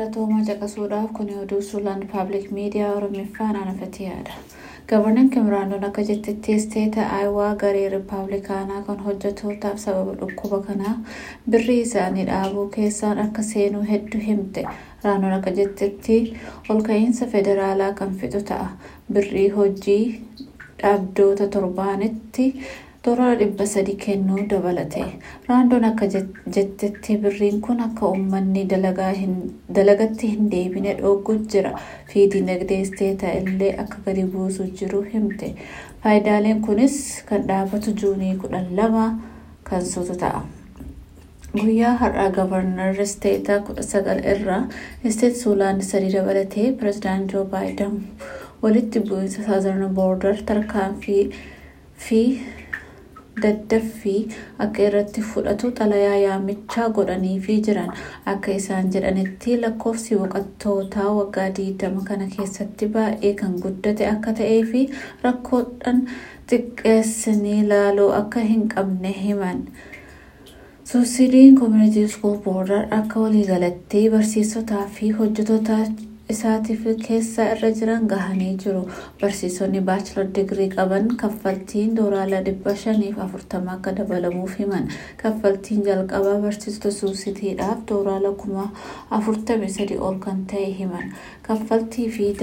galatoomaa caqasuudhaaf kun oduu suulaan paabliik miidiyaa oromiffaan anafati yaada gabarnan kimiraandoon akka jettetti isteeta aayawaa garee riippaabilikaanaa kan hojjetootaaf sababa dhukkuba kanaa birrii isaanii dhaabuu keessaan akka seenuu hedduu himte raandoon akka jettetti olka'iinsa federaalaa kan fixu ta'a birrii hojii dhabdoota torbaanitti dolara dhibba sadi kennuu dabalate raandoon akka jettetti birriin kun akka uummanni dalagatti hin deebine dhoogguu jira fi dinagdee isteetaa illee akka gadi buusuu jiru himte faayidaaleen kunis kan dhaabbatu juunii kudhan lama kan sotu ta'a. guyyaa har'aa gavarnar isteetaa kudha sagal irraa isteet suulaand sadii dabalatee pirezidaant joo baayiden walitti bu'iinsa saazarn boordar tarkaanfii fi daddaffii akka irratti fudhatu xalayaa yaamichaa godhaniifii jiran akka isaan jedhanitti lakkoofsi boqottootaa waggaa 20 kana keessatti baay'ee kan guddate akka ta'ee fi rakkoodhaan xiqqeessanii ilaaluu akka hin qabne himan. suusidiin koominiti iskuul boordar akka waliigalatti barsiisotaa fi hojjetoota isaatiif keessa irra jiran gahanii jiru barsiisonni baachilar digirii qaban kaffaltiin doolaara dhibba shaniif afurtama akka dabalamuuf himan kaffaltiin jalqabaa barsiisota suusitiidhaaf doolaara kuma afurtami sadi ol kan ta'e himan kaffaltii fi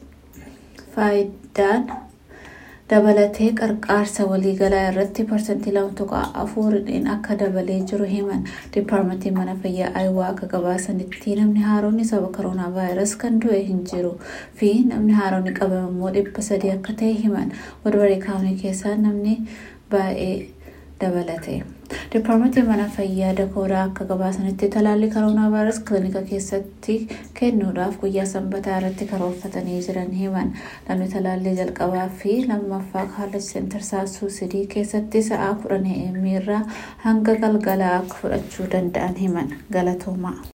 faayidaan dabalatee qarqaarsa waliigalaa irratti parsantii lama tuqaa afuriin akka dabalee jiru himan diippaarmentiin mana fayyaa aayawaa akka gabaasanitti namni haaroonni sababa koronaa vaayirasii kan du'e hin jiru fi namni haaroonni qabame immoo dhibba sadii akka ta'e himan walbaree kaawunii keessaa namni baay'ee dabalate. diippaarmentiin mana fayyaa dakoodaa akka gabaasanitti talaalli koronaa vaayirasii kilinika keessatti kennuudhaaf guyyaa sanbataa irratti karoorfatanii jiran himan namni talaallii jalqabaa fi lammaffaa kaalleej seentar suusidii keessatti sa'aa kudhan irraa hanga galgalaa akka fudhachuu danda'an himan galatoomaa.